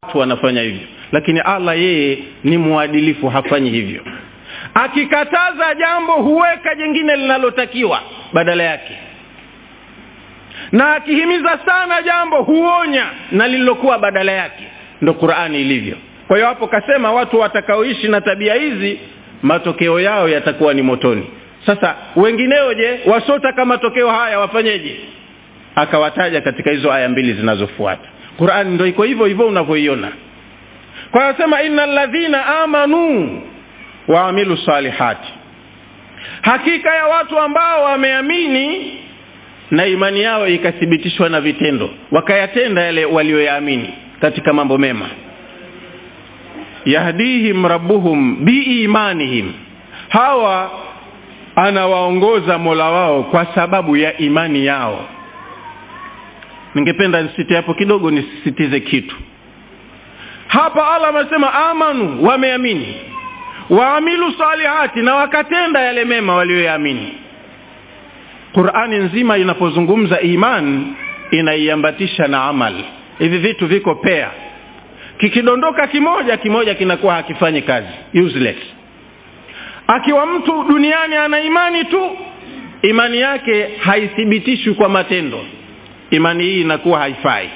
watu wanafanya hivyo lakini allah yeye ni mwadilifu hafanyi hivyo akikataza jambo huweka jingine linalotakiwa badala yake na akihimiza sana jambo huonya na lililokuwa badala yake ndo qurani ilivyo kwa hiyo hapo kasema watu watakaoishi na tabia hizi matokeo yao yatakuwa ni motoni sasa wengineo je wasiotaka matokeo haya wafanyeje akawataja katika hizo aya mbili zinazofuata qurani ndo iko hivyo hivyo unavyoiona kwa hiyo sema ina ladhina amanu waamilu salihati hakika ya watu ambao wameamini na imani yao ikathibitishwa na vitendo wakayatenda yale walioyaamini katika mambo mema yahdihim rabbuhum biimanihim hawa anawaongoza mola wao kwa sababu ya imani yao ningependa nisite hapo kidogo nisisitize kitu hapa allah amesema amanu wameamini waamilu salihati na wakatenda yale mema walioyaamini qurani nzima inapozungumza iman inaiambatisha na amal hivi vitu viko pea kikidondoka kimoja kimoja kinakuwa hakifanyi kazi useless akiwa mtu duniani ana imani tu imani yake haithibitishwi kwa matendo imani hii inakuwa haifai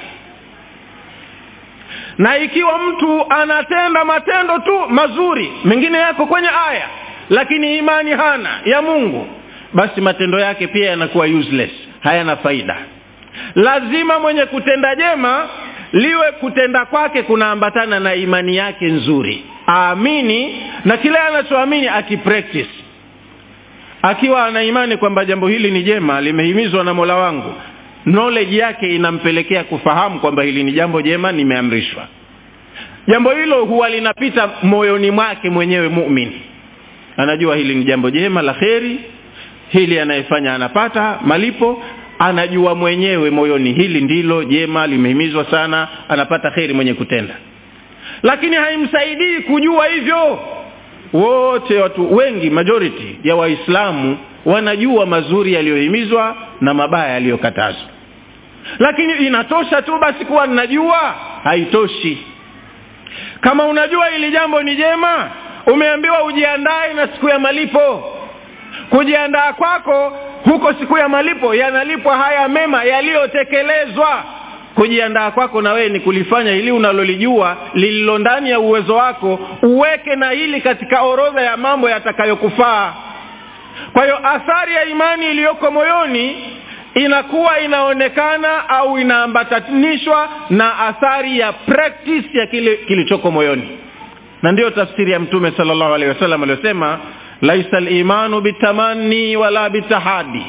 na ikiwa mtu anatenda matendo tu mazuri mengine yako kwenye aya lakini imani hana ya mungu basi matendo yake pia yanakuwa useless hayana faida lazima mwenye kutenda jema liwe kutenda kwake kunaambatana na imani yake nzuri aamini na kile anachoamini akipractice akiwa ana imani kwamba jambo hili ni jema limehimizwa na mola wangu knowledge yake inampelekea kufahamu kwamba hili ni jambo jema nimeamrishwa jambo hilo huwa linapita moyoni mwake mwenyewe muumini anajua hili ni jambo jema la kheri hili anayefanya anapata malipo anajua mwenyewe moyoni hili ndilo jema limehimizwa sana anapata kheri mwenye kutenda lakini haimsaidii kujua hivyo wote watu wengi majority ya waislamu wanajua mazuri yaliyohimizwa na mabaya yaliyokatazwa lakini inatosha tu basi kuwa ninajua haitoshi kama unajua hili jambo ni jema umeambiwa ujiandae na siku ya malipo kujiandaa kwako huko siku ya malipo yanalipwa haya mema yaliyotekelezwa kujiandaa kwako na wewe ni kulifanya hili unalolijua lililo ndani ya uwezo wako uweke na hili katika orodha ya mambo yatakayokufaa kwa hiyo athari ya imani iliyoko moyoni inakuwa inaonekana au inaambatanishwa na athari ya practice ya kile kilichoko moyoni na ndiyo tafsiri ya mtume salllahu alehi wasallam aliyosema laisa limanu bitamani wala bitahadi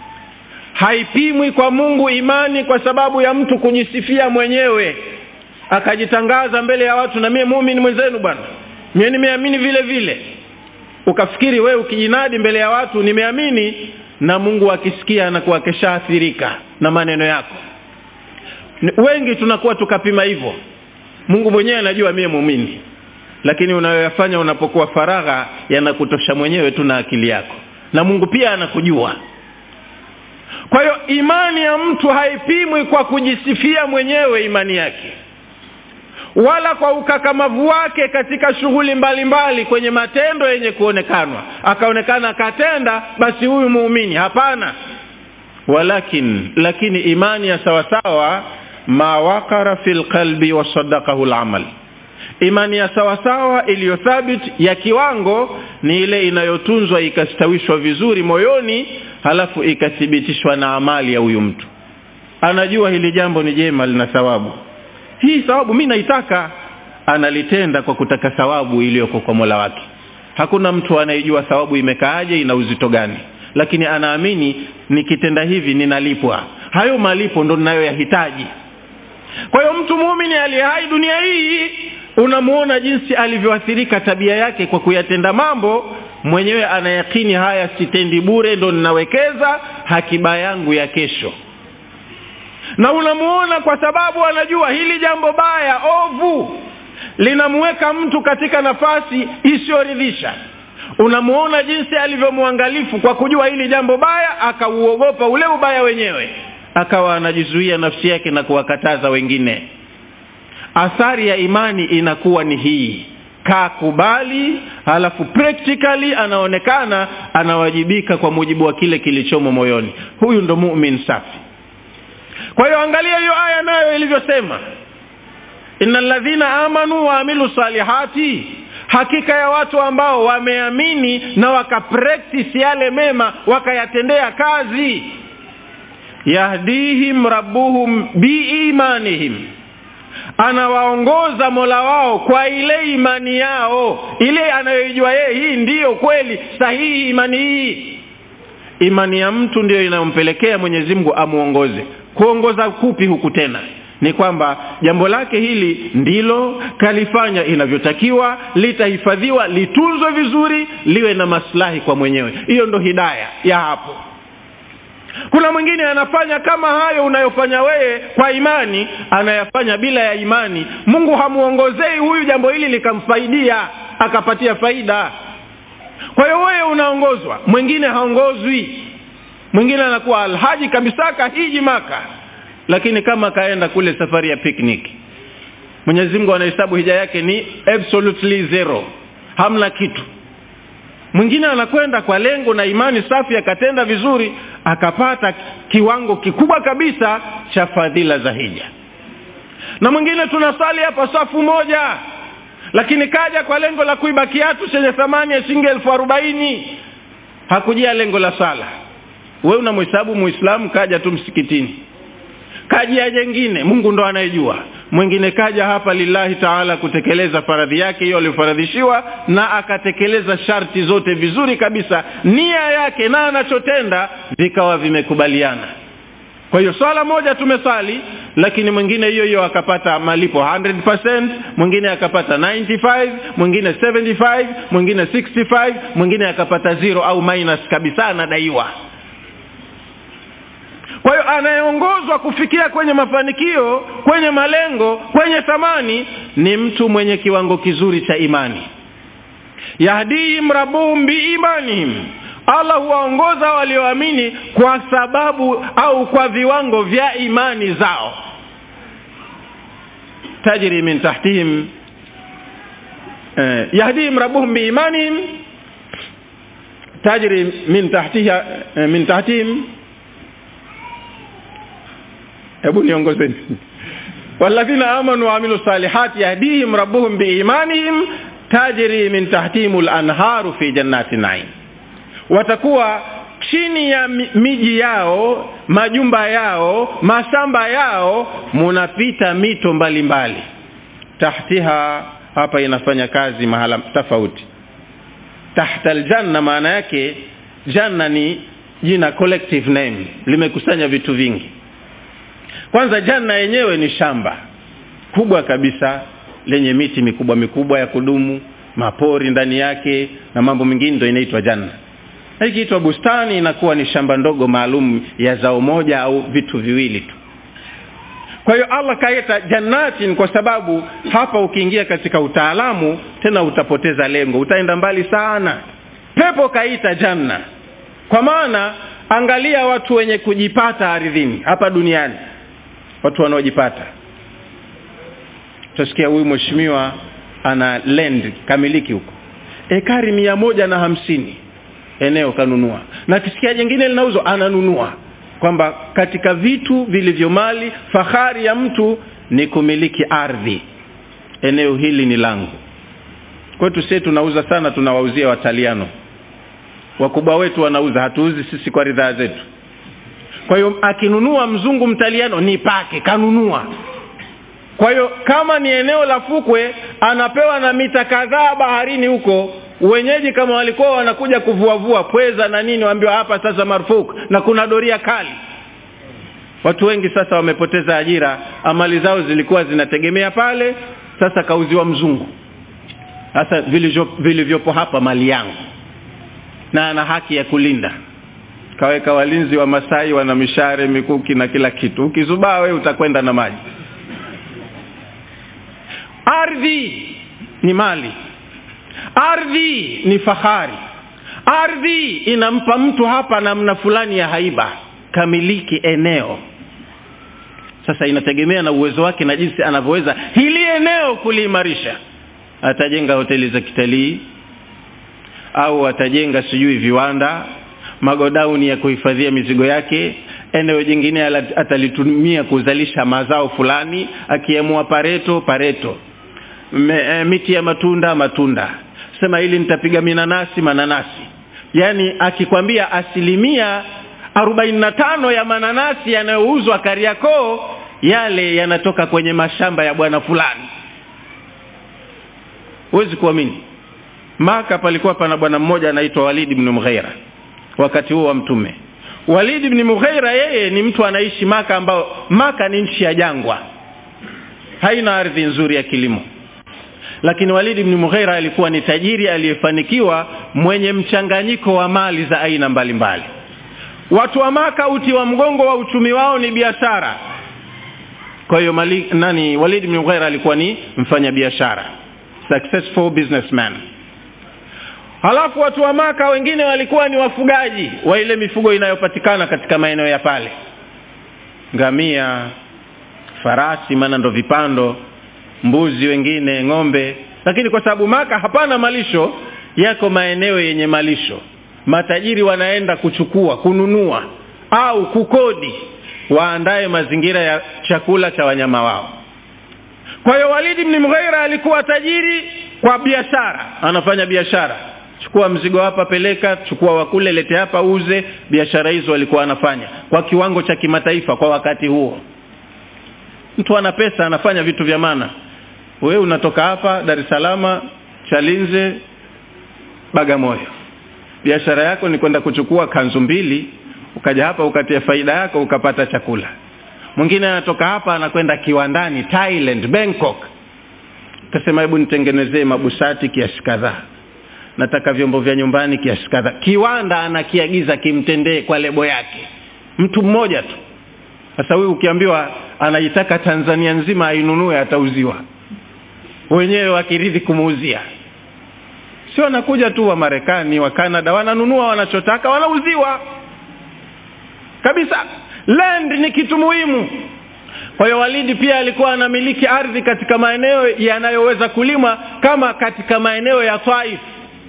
haipimwi kwa mungu imani kwa sababu ya mtu kujisifia mwenyewe akajitangaza mbele ya watu na mie muumini mwenzenu bwana mie nimeamini vile vile ukafikiri wewe ukijinadi mbele ya watu nimeamini na mungu akisikia anakuwa keshaathirika na maneno yako wengi tunakuwa tukapima hivyo mungu mwenyewe anajua mie muumini lakini unayoyafanya unapokuwa faragha yanakutosha mwenyewe tu na akili yako na mungu pia anakujua kwa hiyo imani ya mtu haipimwi kwa kujisifia mwenyewe imani yake wala kwa ukakamavu wake katika shughuli mbalimbali kwenye matendo yenye kuonekanwa akaonekana akatenda basi huyu muumini hapana walakin lakini imani ya sawasawa ma wakara fi lqalbi wasadakahu lamal imani ya sawasawa iliyo thabit ya kiwango ni ile inayotunzwa ikastawishwa vizuri moyoni halafu ikathibitishwa na amali ya huyu mtu anajua hili jambo ni jema lina thawabu hii thawabu mi naitaka analitenda kwa kutaka thawabu iliyoko kwa mola wake hakuna mtu anayejua thawabu imekaaje ina uzito gani lakini anaamini nikitenda hivi ninalipwa hayo malipo ndo ninayoyahitaji kwa hiyo mtu muumini aliye hai dunia hii unamuona jinsi alivyoathirika tabia yake kwa kuyatenda mambo mwenyewe anayakini haya sitendi bure ndo ninawekeza hakiba yangu ya kesho na unamuona kwa sababu anajua hili jambo baya ovu linamuweka mtu katika nafasi isiyoridhisha unamuona jinsi alivyomwangalifu kwa kujua hili jambo baya akauogopa ule ubaya wenyewe akawa anajizuia nafsi yake na kuwakataza wengine athari ya imani inakuwa ni hii kakubali halafu practically anaonekana anawajibika kwa mujibu wa kile kilichomo moyoni huyu ndo mumin safi kwa hiyo angalia hiyo aya nayo ilivyosema ina ladhina amanu waamilu salihati hakika ya watu ambao wameamini na wakapractice yale mema wakayatendea kazi yahdihim rabbuhum biimanihim anawaongoza mola wao kwa ile imani yao ile anayoijua yeye hii ndiyo kweli sahihi imani hii imani ya mtu ndiyo inayompelekea mwenyezi mungu amwongoze kuongoza kupi huku tena ni kwamba jambo lake hili ndilo kalifanya inavyotakiwa litahifadhiwa litunzwe vizuri liwe na maslahi kwa mwenyewe hiyo ndo hidaya ya hapo kuna mwingine anafanya kama hayo unayofanya wewe kwa imani anayafanya bila ya imani mungu hamuongozei huyu jambo hili likamfaidia akapatia faida kwa hiyo wewe unaongozwa mwingine haongozwi mwingine anakuwa alhaji kabisa kahiji maka lakini kama kaenda kule safari ya picnic mwenyezi mungu anahesabu hija yake ni absolutely zero hamna kitu mwingine anakwenda kwa lengo na imani safi akatenda vizuri akapata kiwango kikubwa kabisa cha fadhila za hija na mwingine tunasali hapa safu moja lakini kaja kwa lengo la kuiba kiatu chenye thamani ya shilingi elfu arobaini hakujia lengo la sala we unamhesabu muislamu kaja tu msikitini kaja jengine mungu ndo anayejua mwingine kaja hapa lillahi taala kutekeleza faradhi yake hiyo aliyofaradhishiwa na akatekeleza sharti zote vizuri kabisa nia yake na anachotenda vikawa vimekubaliana kwa hiyo swala moja tumesali lakini mwingine hiyo hiyo akapata malipo 100% mwingine akapata 95 mwingine 75 mwingine 65 mwingine akapata zero au minus kabisa anadaiwa kwa hiyo anayeongozwa kufikia kwenye mafanikio kwenye malengo kwenye thamani ni mtu mwenye kiwango kizuri cha imani yahdihim rabuhum biimanihim allah huwaongoza walioamini kwa sababu au kwa viwango vya imani zao tajri min tahtihim eh, yahdihim rabuhum biimanihim tajri min tahtiha eh, min tahtihim hebu niongozeni walladhina amanu waamilu salihati yahdihim rabbuhum biimanihim tajri min tahtihim lanharu fi jannati naim watakuwa chini ya miji yao majumba yao mashamba yao munapita mito mbalimbali mbali. tahtiha hapa inafanya kazi mahala tofauti tahta aljanna maana yake janna ni jina collective name limekusanya vitu vingi kwanza janna yenyewe ni shamba kubwa kabisa lenye miti mikubwa mikubwa ya kudumu mapori ndani yake na mambo mengine ndo inaitwa janna na ikiitwa bustani inakuwa ni shamba ndogo maalum ya zao moja au vitu viwili tu kwa hiyo allah kaita jannatin kwa sababu hapa ukiingia katika utaalamu tena utapoteza lengo utaenda mbali sana pepo kaita janna kwa maana angalia watu wenye kujipata ardhini hapa duniani watu wanaojipata utasikia huyu mheshimiwa ana land kamiliki huko ekari mia moja na hamsini eneo kanunua na kisikia jingine linauzwa ananunua kwamba katika vitu vilivyo mali fahari ya mtu ni kumiliki ardhi eneo hili ni langu kwetu sie tunauza sana tunawauzia wataliano wakubwa wetu wanauza hatuuzi sisi kwa ridhaa zetu kwa hiyo akinunua mzungu mtaliano ni pake kanunua kwa hiyo kama ni eneo la fukwe anapewa na mita kadhaa baharini huko wenyeji kama walikuwa wanakuja kuvuavua pweza na nini waambiwa hapa sasa marufuku na kuna doria kali watu wengi sasa wamepoteza ajira amali zao zilikuwa zinategemea pale sasa kauziwa mzungu sasa vilivyopo hapa mali yangu na ana haki ya kulinda kaweka walinzi wa masai wana mishare mikuki na kila kitu ukizubaa we utakwenda na maji ardhi ni mali ardhi ni fahari ardhi inampa mtu hapa namna fulani ya haiba kamiliki eneo sasa inategemea na uwezo wake na jinsi anavyoweza hili eneo kuliimarisha atajenga hoteli za kitalii au atajenga sijui viwanda magodauni ya kuhifadhia mizigo yake eneo jingine atalitumia kuzalisha mazao fulani akiamua pareto pareto Me, e, miti ya matunda matunda sema hili nitapiga minanasi mananasi yaani akikwambia asilimia arobaini na tano ya mananasi yanayouzwa kariakoo yale yanatoka kwenye mashamba ya bwana fulani huwezi kuamini maka palikuwa pana bwana mmoja anaitwa walidi bnu mghaira wakati huo wa mtume walidi bni mughaira yeye ni mtu anaishi maka ambao maka ni nchi ya jangwa haina ardhi nzuri ya kilimo lakini walidi bni mughaira alikuwa ni tajiri aliyefanikiwa mwenye mchanganyiko wa mali za aina mbalimbali mbali. watu wa maka uti wa mgongo wa uchumi wao ni biashara kwa hiyo nani walid bni mughaira alikuwa ni mfanya biashara successful businessman halafu watu wa maka wengine walikuwa ni wafugaji wa ile mifugo inayopatikana katika maeneo ya pale ngamia farasi maana ndo vipando mbuzi wengine ng'ombe lakini kwa sababu maka hapana malisho yako maeneo yenye malisho matajiri wanaenda kuchukua kununua au kukodi waandaye mazingira ya chakula cha wanyama wao kwa hiyo walidi bni mghaira alikuwa tajiri kwa biashara anafanya biashara chukua mzigo hapa peleka chukua wakule lete hapa uze biashara hizo alikuwa anafanya kwa kiwango cha kimataifa kwa wakati huo mtu ana pesa anafanya vitu vya maana wewe unatoka hapa dar es salama chalinze bagamoyo biashara yako ni kwenda kuchukua kanzu mbili ukaja hapa ukatia faida yako ukapata chakula mwingine anatoka hapa anakwenda kiwandani thailand bangkok kasema hebu nitengenezee mabusati kiasi kadhaa nataka vyombo vya nyumbani kiasi kadhaa kiwanda anakiagiza kimtendee kwa lebo yake mtu mmoja tu sasa huyu ukiambiwa anaitaka tanzania nzima ainunue atauziwa wenyewe wakiridhi kumuuzia sio wanakuja tu wa marekani wa canada wananunua wanachotaka wanauziwa kabisa land ni kitu muhimu kwa hiyo walidi pia alikuwa anamiliki ardhi katika maeneo yanayoweza kulimwa kama katika maeneo ya taif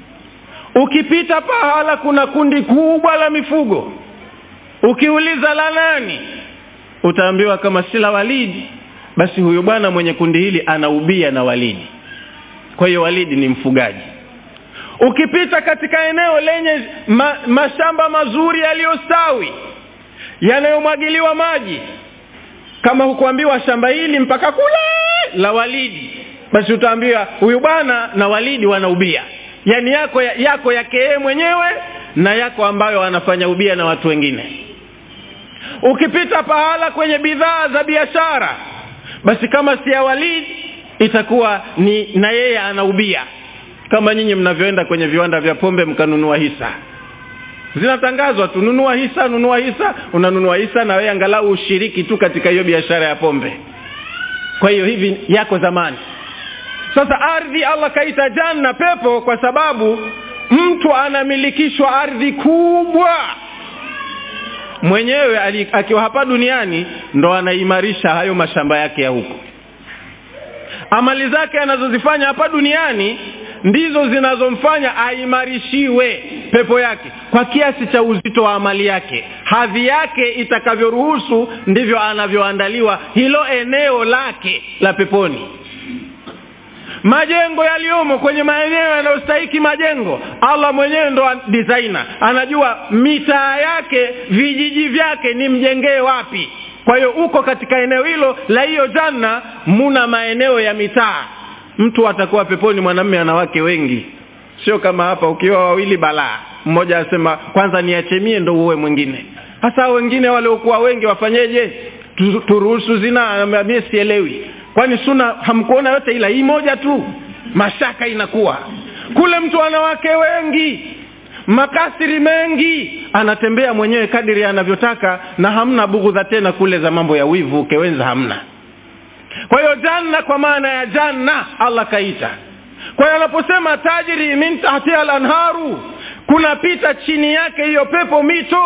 ukipita pahala kuna kundi kubwa la mifugo ukiuliza la nani utaambiwa kama si la walidi basi huyu bwana mwenye kundi hili anaubia na walidi kwa hiyo walidi ni mfugaji ukipita katika eneo lenye ma, mashamba mazuri yaliyostawi yanayomwagiliwa maji kama hukuambiwa shamba hili mpaka kule la walidi basi utaambiwa huyu bwana na walidi wanaubia yaani yako yako yake yeye mwenyewe na yako ambayo anafanya ubia na watu wengine ukipita pahala kwenye bidhaa za biashara basi kama si ya walidi itakuwa ni na yeye anaubia kama nyinyi mnavyoenda kwenye viwanda vya pombe mkanunua hisa zinatangazwa tu nunua hisa nunua hisa unanunua hisa na wewe angalau ushiriki tu katika hiyo biashara ya pombe kwa hiyo hivi yako zamani sasa ardhi allah kaita janna pepo kwa sababu mtu anamilikishwa ardhi kubwa mwenyewe akiwa hapa duniani ndo anaimarisha hayo mashamba yake ya huko amali zake anazozifanya hapa duniani ndizo zinazomfanya aimarishiwe pepo yake kwa kiasi cha uzito wa amali yake hadhi yake itakavyoruhusu ndivyo anavyoandaliwa hilo eneo lake la peponi majengo yaliyomo kwenye maeneo yanayostahiki majengo allah mwenyewe ndo designer anajua mitaa yake vijiji vyake ni mjengee wapi kwa hiyo uko katika eneo hilo la hiyo janna muna maeneo ya mitaa mtu atakuwa peponi mwanamme ana wake wengi sio kama hapa ukiwa wawili balaa mmoja asema kwanza niachemie ndo uwe mwingine hasa wengine waliokuwa wengi wafanyeje turuhusu zina mie sielewi kwani suna hamkuona yote ila hii moja tu mashaka inakuwa kule mtu ana wake wengi makasiri mengi anatembea mwenyewe kadiri anavyotaka na hamna bughudha tena kule za mambo ya wivu kewenza hamna kwa hiyo janna kwa maana ya janna allah kaita kwa hiyo anaposema tajiri min tahtiha lanharu kunapita chini yake hiyo pepo mito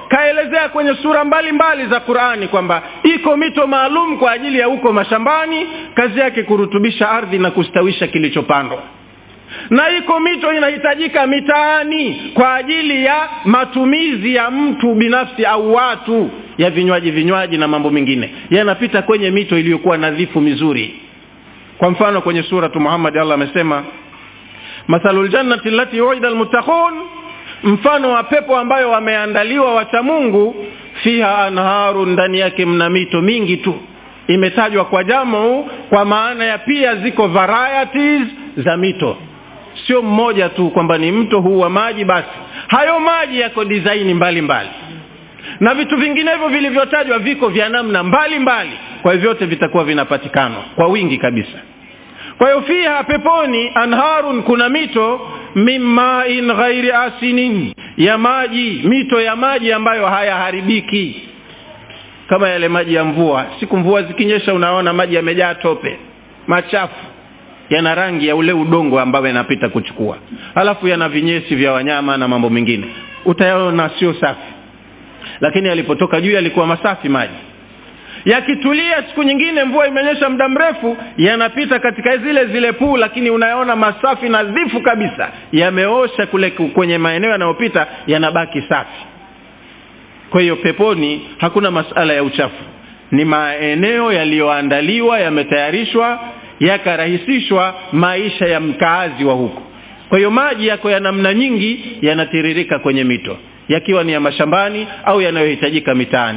kaelezea kwenye sura mbalimbali mbali za qurani kwamba iko mito maalum kwa ajili ya huko mashambani kazi yake kurutubisha ardhi na kustawisha kilichopandwa na iko mito inahitajika mitaani kwa ajili ya matumizi ya mtu binafsi au watu ya vinywaji vinywaji na mambo mengine yanapita kwenye mito iliyokuwa nadhifu mizuri kwa mfano kwenye suratu muhammadi allah amesema mathalu ljannati lati uida lmuttaqun mfano wa pepo ambayo wameandaliwa wacha mungu fiha anharu ndani yake mna mito mingi tu imetajwa kwa jamu kwa maana ya pia ziko varieties za mito sio mmoja tu kwamba ni mto huu wa maji basi hayo maji yako disaini mbalimbali na vitu vinginevyo vilivyotajwa viko vya namna mbalimbali kwa hiyo vyote vitakuwa vinapatikana kwa wingi kabisa kwa hiyo fiha peponi anharun kuna mito min main ghairi asinin ya maji mito ya maji ambayo hayaharibiki kama yale maji ya mvua siku mvua zikinyesha unaona maji yamejaa tope machafu yana rangi ya ule udongo ambayo yanapita kuchukua halafu yana vinyesi vya wanyama na mambo mengine utayaona sio safi lakini yalipotoka juu yalikuwa masafi maji yakitulia siku nyingine mvua imenyesha muda mrefu yanapita katika zile zile puu lakini unayaona masafi nadhifu kabisa yameosha kule kwenye maeneo yanayopita yanabaki safi kwa hiyo peponi hakuna masala ya uchafu ni maeneo yaliyoandaliwa yametayarishwa yakarahisishwa maisha ya mkaazi wa huko kwa hiyo maji yako ya namna nyingi yanatiririka kwenye mito yakiwa ni ya mashambani au yanayohitajika mitaani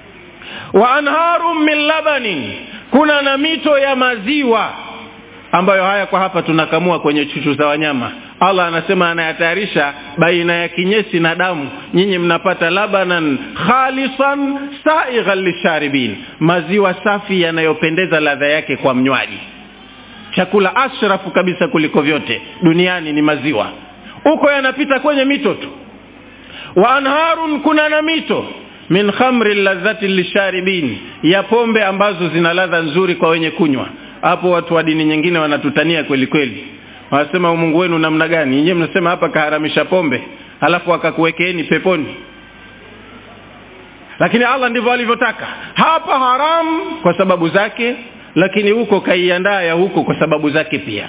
wa anharu min labanin kuna na mito ya maziwa ambayo haya kwa hapa tunakamua kwenye chuchu za wanyama allah anasema anayatayarisha baina ya kinyesi na damu nyinyi mnapata labanan khalisan saighan lisharibin maziwa safi yanayopendeza ladha yake kwa mnywaji chakula ashrafu kabisa kuliko vyote duniani ni maziwa huko yanapita kwenye mito tu wa anharun kuna na mito min khamri ladhati lisharibin ya pombe ambazo zina ladha nzuri kwa wenye kunywa hapo watu wa dini nyingine wanatutania kweli kweli wanasema mungu wenu namna gani nyinyi mnasema hapa kaharamisha pombe halafu akakuwekeeni peponi lakini allah ndivyo alivyotaka hapa haramu kwa sababu zake lakini huko kaiandaa ya huko kwa sababu zake pia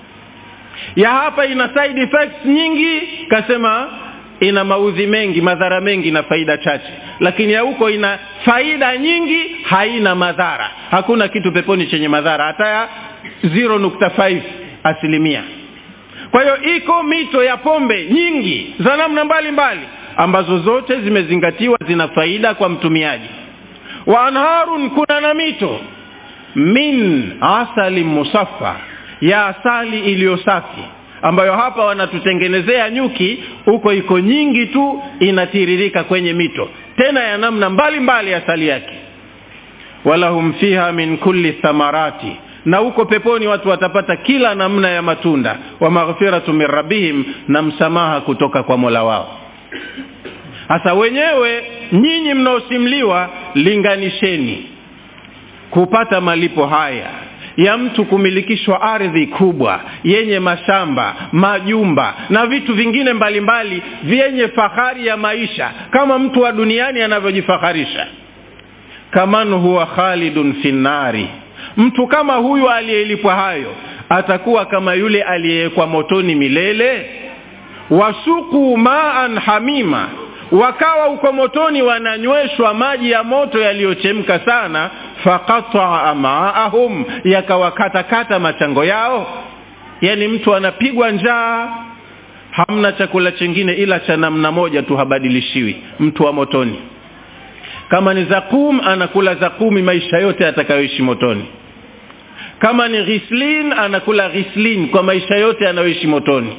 ya hapa ina side effects nyingi kasema ina maudhi mengi madhara mengi na faida chache lakini ya huko ina faida nyingi haina madhara hakuna kitu peponi chenye madhara hata ya 0.5 asilimia kwa hiyo iko mito ya pombe nyingi za namna mbalimbali ambazo zote zimezingatiwa zina faida kwa mtumiaji wa anharun kuna na mito min asali musaffa ya asali iliyo safi ambayo hapa wanatutengenezea nyuki huko iko nyingi tu inatiririka kwenye mito tena ya namna mbalimbali asali yake walahum fiha min kulli thamarati na huko peponi watu watapata kila namna ya matunda wa maghfiratu min rabbihim na msamaha kutoka kwa mola wao hasa wenyewe nyinyi mnaosimliwa linganisheni kupata malipo haya ya mtu kumilikishwa ardhi kubwa yenye mashamba majumba na vitu vingine mbalimbali vyenye fahari ya maisha kama mtu wa duniani anavyojifaharisha kaman huwa khalidun fi nnari mtu kama huyu aliyelipwa hayo atakuwa kama yule aliyewekwa motoni milele wasuku maan hamima wakawa uko motoni wananyweshwa maji ya moto yaliyochemka sana faqataa amaahum yakawakatakata machango yao yani mtu anapigwa njaa hamna chakula chingine ila cha namna moja tu habadilishiwi mtu wa motoni kama ni zakum anakula zakumi maisha yote atakayoishi motoni kama ni ghislin anakula ghislin kwa maisha yote anayoishi motoni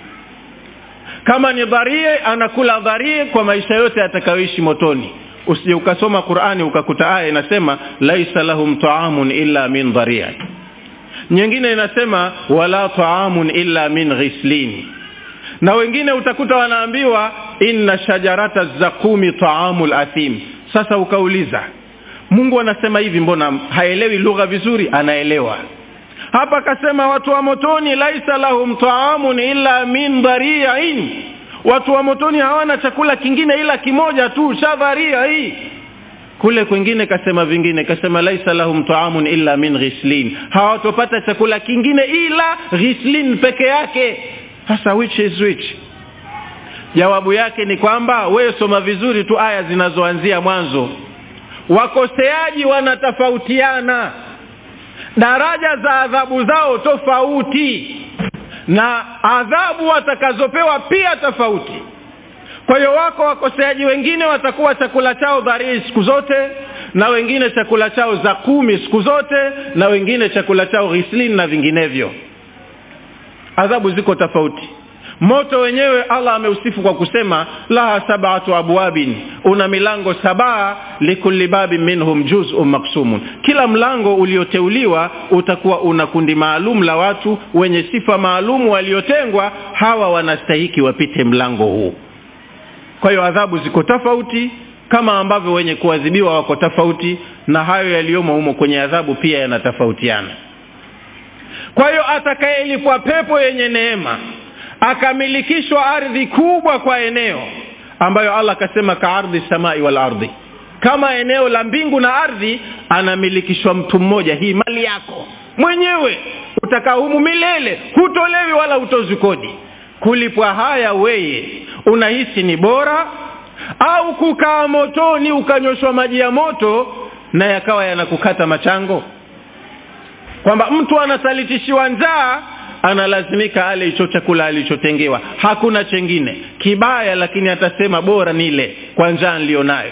kama ni dharie anakula dharie kwa maisha yote atakayoishi motoni usije ukasoma qurani ukakuta aya inasema laisa lahum taamun illa min dharia nyingine inasema wala taamun illa min ghislin na wengine utakuta wanaambiwa inna shajarata zakumi taamu lathim sasa ukauliza mungu anasema hivi mbona haelewi lugha vizuri anaelewa hapa akasema watu wa motoni laisa lahum taamun illa min dhariin watu wa motoni hawana chakula kingine ila kimoja tu shadharia hii kule kwingine kasema vingine kasema laisa lahum taamun illa min ghislin hawatopata chakula kingine ila ghislin peke yake sasa which is which jawabu yake ni kwamba wewe soma vizuri tu aya zinazoanzia mwanzo wakoseaji wanatofautiana daraja za adhabu zao tofauti na adhabu watakazopewa pia tofauti kwa hiyo wako wakoseaji wengine watakuwa chakula chao dharii siku zote na wengine chakula chao za kumi siku zote na wengine chakula chao ghislin na vinginevyo adhabu ziko tofauti moto wenyewe allah ameusifu kwa kusema laha sabatu abwabin una milango sabaa likulli babin minhum juzun maksumun kila mlango ulioteuliwa utakuwa una kundi maalum la watu wenye sifa maalum waliotengwa hawa wanastahiki wapite mlango huu kwa hiyo adhabu ziko tofauti kama ambavyo wenye kuadhibiwa wako tofauti na hayo yaliyomo humo kwenye adhabu pia yanatofautiana kwa hiyo atakayelipwa pepo yenye neema akamilikishwa ardhi kubwa kwa eneo ambayo allah akasema ka ardhi samai wal ardhi kama eneo la mbingu na ardhi anamilikishwa mtu mmoja hii mali yako mwenyewe utakaa humu milele hutolewi wala hutozi kodi kulipwa haya weye unahisi ni bora au kukaa motoni ukanyoshwa maji ya moto na yakawa yanakukata machango kwamba mtu anasalitishiwa njaa analazimika ale hicho chakula alichotengewa hakuna chengine kibaya lakini atasema bora nile kwa njaa nilionayo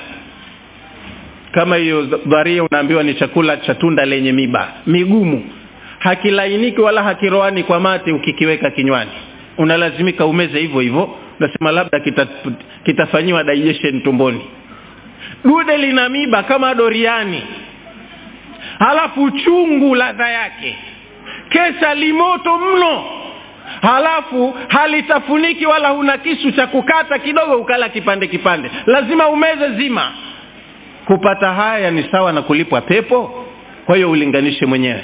kama hiyo dharia unaambiwa ni chakula cha tunda lenye miba migumu hakilainiki wala hakiroani kwa mate ukikiweka kinywani unalazimika umeze hivyo hivyo unasema labda kita, kitafanyiwa digestion tumboni dude lina miba kama doriani halafu chungu ladha yake kesha limoto mno halafu halitafuniki wala huna kisu cha kukata kidogo ukala kipande kipande lazima umeze zima kupata haya ni sawa na kulipwa pepo kwa hiyo ulinganishe mwenyewe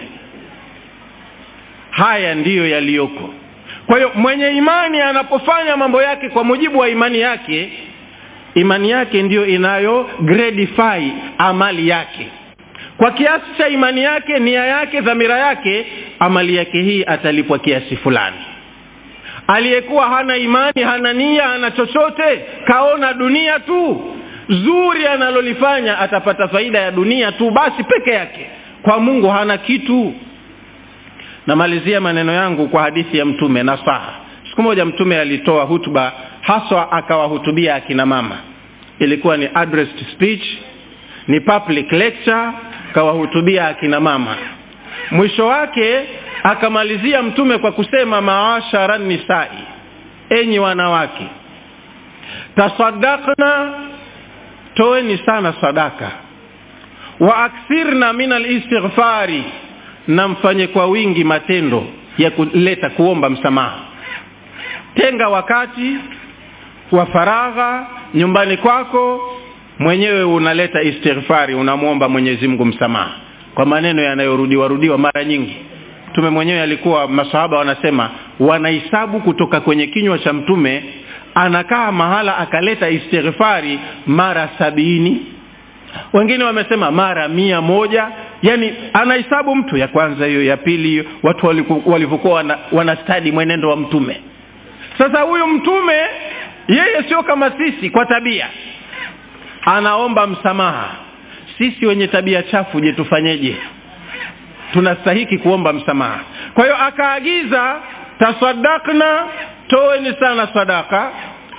haya ndiyo yaliyoko kwa hiyo mwenye imani anapofanya mambo yake kwa mujibu wa imani yake imani yake ndiyo inayo gradify amali yake kwa kiasi cha imani yake nia yake dhamira yake amali yake hii atalipwa kiasi fulani aliyekuwa hana imani hana nia hana chochote kaona dunia tu zuri analolifanya atapata faida ya dunia tu basi peke yake kwa mungu hana kitu namalizia maneno yangu kwa hadithi ya mtume nasaha siku moja mtume alitoa hutuba haswa akawahutubia akina mama ilikuwa ni addressed speech ni public lecture kawahutubia akina mama mwisho wake akamalizia mtume kwa kusema maashara nisai enyi wanawake tasadakna toeni sana sadaka wa akthirna min alistighfari na mfanye kwa wingi matendo ya kuleta kuomba msamaha tenga wakati wa faragha nyumbani kwako mwenyewe unaleta istighfari unamwomba mwenyezi mungu msamaha kwa maneno yanayorudiwa rudiwa mara nyingi mtume mwenyewe alikuwa masahaba wanasema wanahisabu kutoka kwenye kinywa cha mtume anakaa mahala akaleta istighfari mara sabini wengine wamesema mara mia moja yani anahesabu mtu ya kwanza hiyo ya pili hiyo watu walivyokuwa wana, wanastadi mwenendo wa mtume sasa huyu mtume yeye sio kama sisi kwa tabia anaomba msamaha sisi wenye tabia chafu je tufanyeje tunastahiki kuomba msamaha kwa hiyo akaagiza tasadakna toeni sana sadaka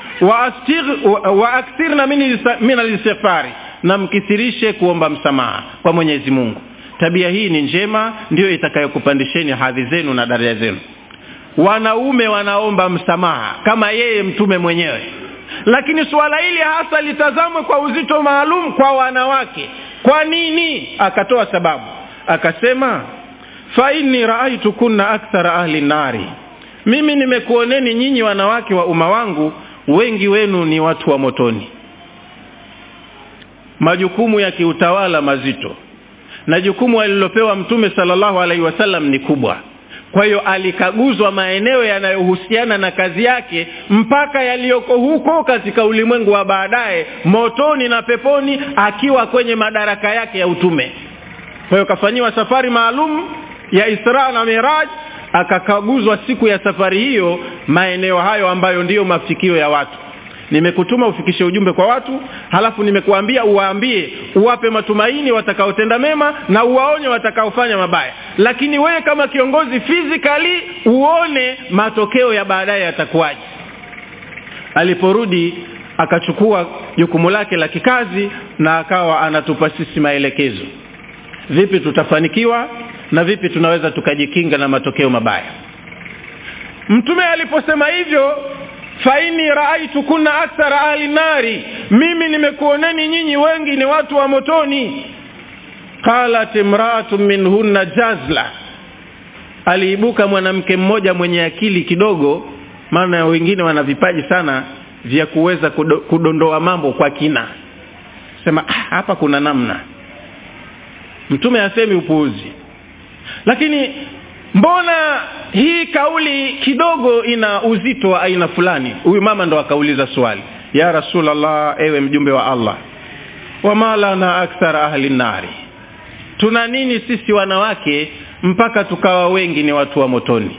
wa akthirna min alistighfari na mkithirishe kuomba msamaha kwa mwenyezi mungu tabia hii ni njema ndiyo itakayokupandisheni hadhi zenu na daraja zenu wanaume wanaomba msamaha kama yeye mtume mwenyewe lakini suala hili hasa litazamwe kwa uzito maalum kwa wanawake kwa nini akatoa sababu akasema fa inni raaitukunna akthara ahli nari mimi nimekuoneni nyinyi wanawake wa umma wangu wengi wenu ni watu wa motoni majukumu ya kiutawala mazito na jukumu alilopewa mtume salllahu alaihi wasallam ni kubwa kwa hiyo alikaguzwa maeneo yanayohusiana na kazi yake mpaka yaliyoko huko katika ulimwengu wa baadaye motoni na peponi akiwa kwenye madaraka yake ya utume kwa hiyo kafanyiwa safari maalum ya isra na miraj akakaguzwa siku ya safari hiyo maeneo hayo ambayo ndiyo mafikio ya watu nimekutuma ufikishe ujumbe kwa watu halafu nimekuambia uwaambie uwape matumaini watakaotenda mema na uwaonye watakaofanya mabaya lakini wewe kama kiongozi physically uone matokeo ya baadaye yatakuwaje aliporudi akachukua jukumu lake la kikazi na akawa anatupa sisi maelekezo vipi tutafanikiwa na vipi tunaweza tukajikinga na matokeo mabaya mtume aliposema hivyo faini raaitu kunna akthara ahli nari mimi nimekuoneni nyinyi wengi ni watu wa motoni qalat imraatu minhunna jazla aliibuka mwanamke mmoja mwenye akili kidogo maana wengine wana vipaji sana vya kuweza kudondoa mambo kwa kina sema ah, hapa kuna namna mtume asemi upuuzi lakini mbona hii kauli kidogo ina uzito wa aina fulani huyu mama ndo akauliza swali ya rasulllah ewe mjumbe wa allah wama lana akthara ahli nari tuna nini sisi wanawake mpaka tukawa wengi ni watu wa motoni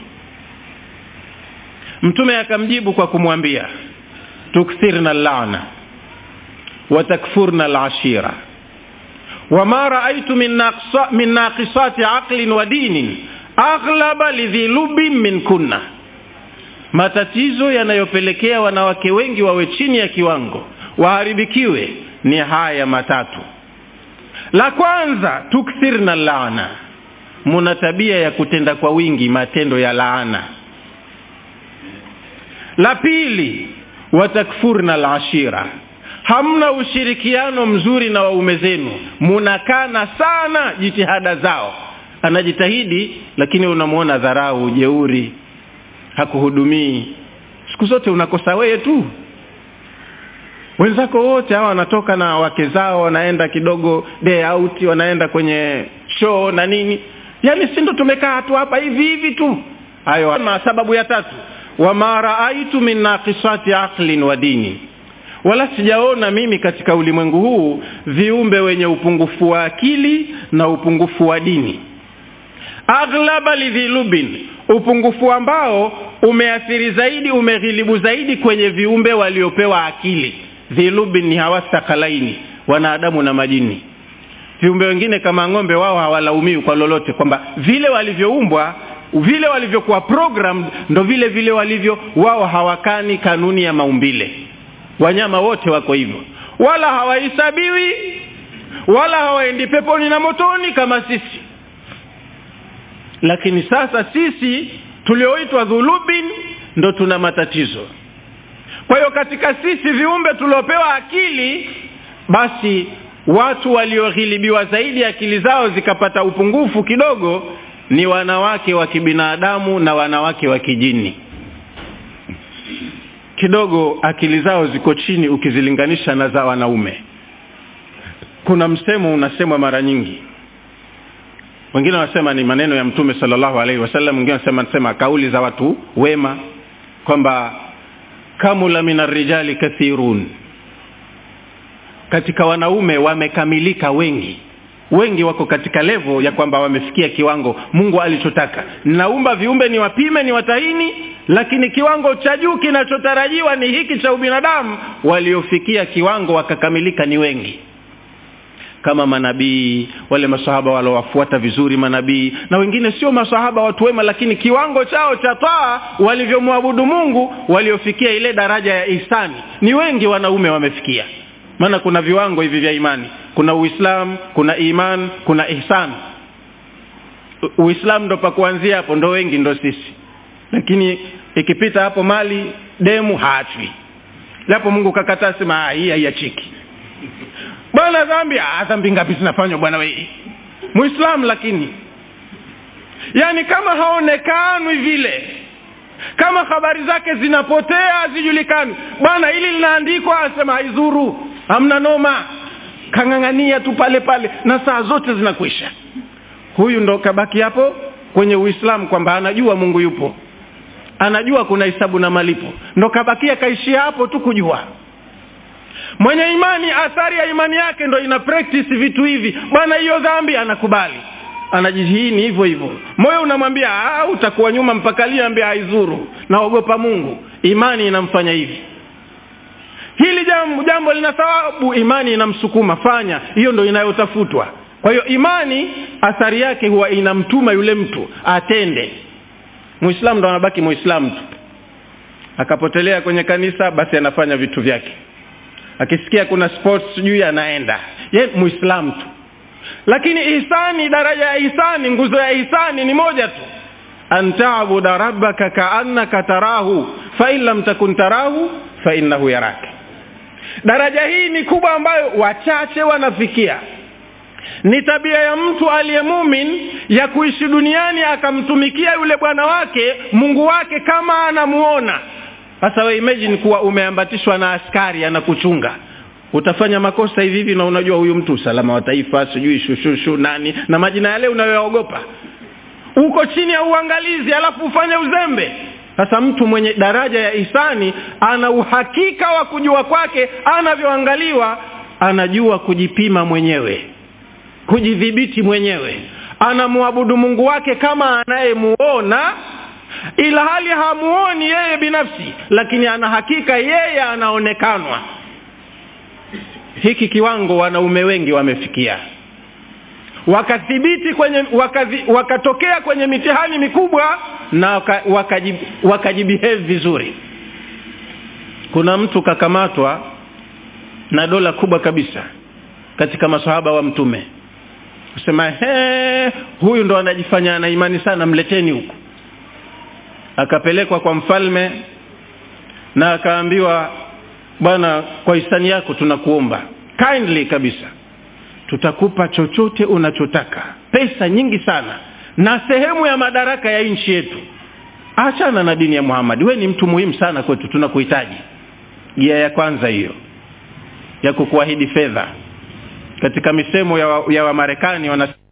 mtume akamjibu kwa kumwambia tukthirna lana watakfurna lashira wama raaitu min naqisati aqlin wa dinin aghlaba lidhi lubin min kunna matatizo yanayopelekea wanawake wengi wawe chini ya kiwango waharibikiwe ni haya matatu la kwanza tukthirna laana muna tabia ya kutenda kwa wingi matendo ya laana la pili watakfurna lashira hamna ushirikiano mzuri na waume zenu munakana sana jitihada zao anajitahidi lakini unamwona dharau jeuri hakuhudumii siku zote unakosa wewe tu wenzako wote hawa wanatoka na wake zao wanaenda kidogo day out wanaenda kwenye show na nini yaani si ndo tumekaa tu hapa hivi hivi tu hayo sababu ya tatu wama raaitu min naqisati aqlin wa dini wala sijaona mimi katika ulimwengu huu viumbe wenye upungufu wa akili na upungufu wa dini aghlaba lidhilubin upungufu ambao umeathiri zaidi umeghilibu zaidi kwenye viumbe waliopewa akili dhilubin ni hawastakalaini wanadamu na majini viumbe wengine kama ng'ombe wao hawalaumiwi kwa lolote kwamba vile walivyoumbwa vile walivyokuwa programmed ndo vile vile walivyo wao hawakani kanuni ya maumbile wanyama wote wako hivyo wala hawahesabiwi wala hawaendi peponi na motoni kama sisi lakini sasa sisi tulioitwa dhulubin ndo tuna matatizo kwa hiyo katika sisi viumbe tuliopewa akili basi watu walioghilibiwa zaidi akili zao zikapata upungufu kidogo ni wanawake wa kibinadamu na wanawake wa kijini kidogo akili zao ziko chini ukizilinganisha na za wanaume kuna msemo unasemwa mara nyingi wengine wanasema ni maneno ya mtume salllahu alaihi wasallam wengine wanasema nasema kauli za watu wema kwamba kamula min arrijali kathirun katika wanaume wamekamilika wengi wengi wako katika levo ya kwamba wamefikia kiwango mungu alichotaka naumba viumbe ni wapime ni watahini lakini kiwango cha juu kinachotarajiwa ni hiki cha ubinadamu waliofikia kiwango wakakamilika ni wengi kama manabii wale masahaba waliowafuata vizuri manabii na wengine sio masahaba watu wema lakini kiwango chao cha taa walivyomwabudu mungu waliofikia ile daraja ya ihsani ni wengi wanaume wamefikia maana kuna viwango hivi vya imani kuna uislam kuna iman kuna ihsan uislamu ndo pa kuanzia hapo ndo wengi ndo sisi lakini ikipita hapo mali demu haachwi japo mungu kakataa sema hii haiachiki bwana dhambi ah, dhambi ngapi zinafanywa bwana wei muislamu lakini yaani kama haonekanwi vile kama habari zake zinapotea hazijulikani bwana hili linaandikwa asema haizuru hamna noma kang'ang'ania tu pale pale na saa zote zinakwisha huyu ndo kabaki hapo kwenye uislamu kwamba anajua mungu yupo anajua kuna hisabu na malipo ndo kabakia kaishia hapo tu kujua mwenye imani athari ya imani yake ndo ina practice vitu hivi bwana hiyo dhambi anakubali anajihini hivyo hivyo moyo unamwambia utakuwa nyuma mpaka lini ambia haizuru naogopa mungu imani inamfanya hivi hili jambo, jambo lina thawabu imani inamsukuma fanya hiyo ndo inayotafutwa kwa hiyo imani athari yake huwa inamtuma yule mtu atende muislamu ndo anabaki muislamu tu akapotelea kwenye kanisa basi anafanya vitu vyake akisikia kuna sports sijui anaenda ye muislamu tu lakini ihsani daraja ya ihsani nguzo ya ihsani ni moja tu an tabuda rabbaka kaannaka tarahu fain lam takun tarahu fainnahu yaraka daraja hii ni kubwa ambayo wachache wanafikia ni tabia ya mtu aliye mumin ya kuishi duniani akamtumikia yule bwana wake mungu wake kama anamuona sasa we imagine kuwa umeambatishwa na askari anakuchunga utafanya makosa hivi hivi na unajua huyu mtu usalama wa taifa sijui shushushu nani na majina yale unayoyaogopa uko chini ya uangalizi alafu ufanye uzembe sasa mtu mwenye daraja ya ihsani ana uhakika wa kujua kwake anavyoangaliwa anajua kujipima mwenyewe kujidhibiti mwenyewe anamwabudu mungu wake kama anayemuona ila hali hamuoni yeye binafsi lakini ana hakika yeye anaonekanwa hiki kiwango wanaume wengi wamefikia wakathibiti kwenye wakazi, wakatokea kwenye mitihani mikubwa na wakajibehave waka waka vizuri kuna mtu kakamatwa na dola kubwa kabisa katika masahaba wa mtume kusema he huyu ndo anajifanya ana imani sana mleteni huku akapelekwa kwa mfalme na akaambiwa bwana kwa hisani yako tunakuomba kindly kabisa tutakupa chochote unachotaka pesa nyingi sana na sehemu ya madaraka ya nchi yetu achana na dini ya muhamadi we ni mtu muhimu sana kwetu tunakuhitaji gia ya kwanza hiyo ya kukuahidi fedha katika misemo ya wamarekani wa, ya wa